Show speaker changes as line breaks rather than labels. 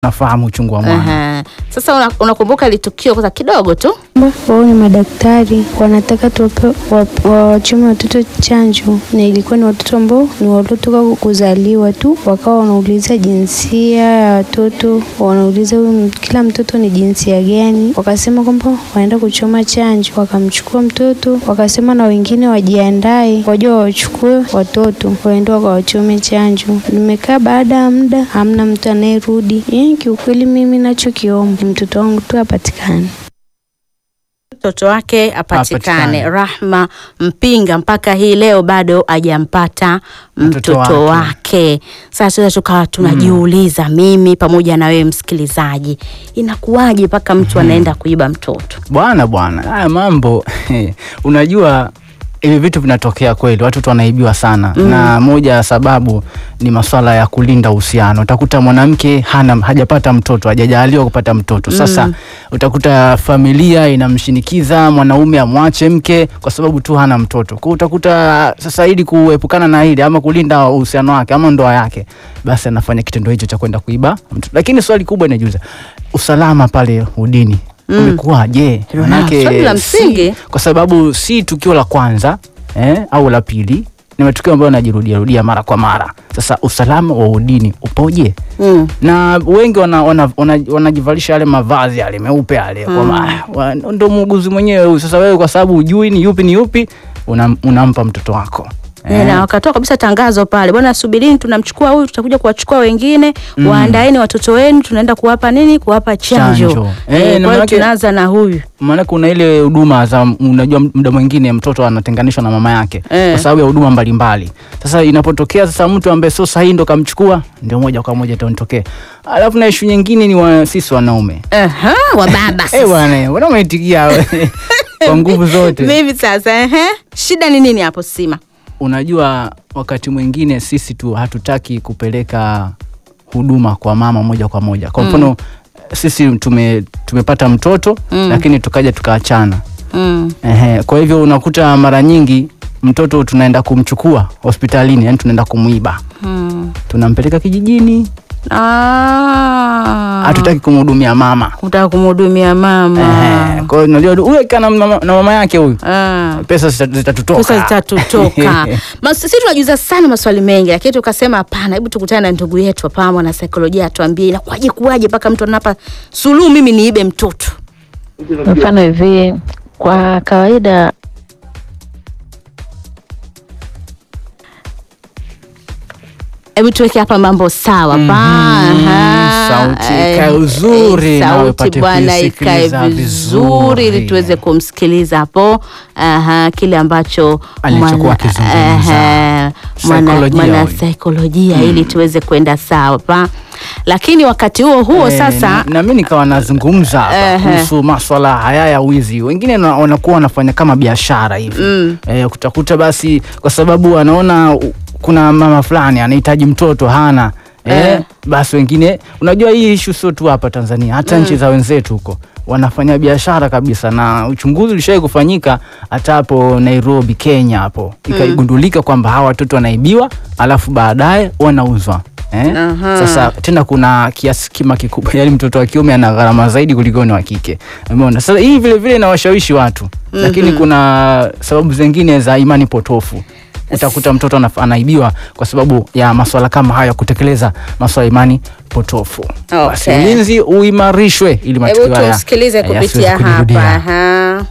nafahamu uchungu wa mwana.
Aha. Sasa una- unakumbuka ile tukio kwanza kidogo tu?
Wao ni madaktari wanataka tuwape- wa- wawachome watoto chanjo, na ilikuwa ni watoto ambao ni waliotoka kuzaliwa tu, wakawa wanauliza jinsia ya watoto, wanauliza huyu m- kila mtoto ni jinsia gani. Wakasema kwamba wanaenda kuchoma chanjo, wakamchukua mtoto, wakasema na wengine wajiandae, waje wawachukue watoto waende wakawachome chanjo. Nimekaa baada ya muda, hamna mtu anayerudi. Yaani kiukweli, mimi nachokiomba ni mtoto wangu tu apatikane.
mtoto wake apatikane.
Apatikane.
Rahma Mpinga mpaka hii leo bado hajampata mtoto,
Mtoto
wake.
wake.
Sasa tunaweza tukawa tunajiuliza, mimi pamoja na wewe msikilizaji, inakuwaje mpaka mtu anaenda kuiba mtoto?
Bwana bwana, haya mambo unajua hivi vitu vinatokea kweli, watoto wanaibiwa sana na moja ya sababu ni masuala ya kulinda uhusiano. Utakuta mwanamke hana hajapata mtoto, hajajaliwa kupata mtoto. Sasa utakuta familia inamshinikiza mwanaume amwache mke kwa sababu tu hana mtoto. Kwa hiyo utakuta sasa, ili kuepukana na hili ama kulinda uhusiano wake ama ndoa yake, basi anafanya kitendo hicho cha kwenda kuiba mtoto. Lakini swali kubwa inajiuliza, usalama pale udini umekuwaje?
Ndio,
Manake
swali la
si-
msingi.
kwa sababu si tukio la kwanza eh, au la pili, ni matukio ambayo yanajirudia rudia mara kwa mara. Sasa usalama wa udini upoje?
Mm.
na wengi wanajivalisha wana, wana, wanajivalisha yale mavazi yale meupe yale kwamba, "Ah, wa- ndo muuguzi mwenyewe huyu. Sasa wewe kwa sababu hujui ni yupi ni yupi unam, unampa mtoto wako
Eh, na wakatoa kabisa tangazo pale, bwana, subirini, tunamchukua huyu, tutakuja kuwachukua wengine. Waandaeni watoto wenu, tunaenda kuwapa nini? Kuwapa chanjo.
Chanjo.
Eh,
Eh, na
kwa hiyo
manake-
tunaanza na huyu
maana kuna ile huduma za unajua, muda mwingine mtoto anatenganishwa na mama yake
Eh.
kwa sababu ya huduma mbalimbali. Sasa inapotokea sasa mtu ambaye sio sahihi ndo kamchukua, ndio moja kwa moja tonitokee. Alafu na ishu nyingine ni wa, sisi wanaume
Aha, wa baba
eh bwana, wanaume itikia kwa nguvu zote.
Vipi sasa? Ehe, shida ni nini hapo Sima?
Unajua, wakati mwingine sisi tu hatutaki kupeleka huduma kwa mama moja kwa moja. Kwa mfano sisi tume, tumepata mtoto lakini tukaja tukaachana.
Mm.
Ehe, kwa hivyo unakuta mara nyingi mtoto tunaenda kumchukua hospitalini, yani tunaenda kumwiba,
Mm.
tunampeleka kijijini,
Ah.
hatutaki kumhudumia mama.
Kutaka kumhudumia mama.
Ehe, kwa hiyo unajua huyu kana mama, na mama yake huyu
Ah.
pesa zita- zitatutoka.
Pesa zitatutoka. Mas- Sisi tunajuza sana maswali mengi, lakini tukasema hapana, hebu tukutane na ndugu yetu hapa, mwana saikolojia atuambie inakuwaje kuwaje mpaka mtu anapa suluhu, mimi niibe mtoto.
Mfano hivi, kwa kawaida
Hebu tuweke hapa mambo sawa pa.
Mhm,
Aha.
sauti
Eh,
ikae uzuri,
eh,
nawe
sauti
upate
bwana ikae
kuisikiliza
vizuri ili
vizuri.
tuweze kumsikiliza hapo aha, kile ambacho
Alichokuwa
mwana-
akizungumza.
aha, mwana
Saikolojia
mwana
huyu.
saikolojia ili tuweze kwenda sawa pa. Lakini wakati huo huo
Eh,
sasa
na, na mimi nikawa nazungumza hapa
Ehe.
kuhusu maswala haya ya wizi. Wengine na- wanakuwa wanafanya kama biashara hivi
Mm.
eh, kutakuta basi kwa sababu anaona u- kuna mama fulani anahitaji mtoto hana eh,
Eh.
basi wengine, unajua hii ishu sio tu hapa Tanzania, hata nchi za wenzetu huko wanafanya biashara kabisa, na uchunguzi ulishawahi kufanyika hata hapo Nairobi, Kenya hapo ikagundulika kwamba hawa watoto wanaibiwa alafu baadaye wanauzwa. Eh?
Aha.
Sasa tena kuna kiasi kima kikubwa, yani mtoto wa kiume ana gharama zaidi kuliko ni wa kike. Umeona? Sasa hii vile vile inawashawishi watu, lakini kuna sababu zingine za imani potofu. Utakuta mtoto anaf- anaibiwa kwa sababu ya maswala kama hayo, ya kutekeleza maswala ya imani potofu. Basi
Okay.
ulinzi uimarishwe ili matukio
hebu
haya
tusikilize
eh, yasiweze
kupitia hapa.
kujirudia.
Aha.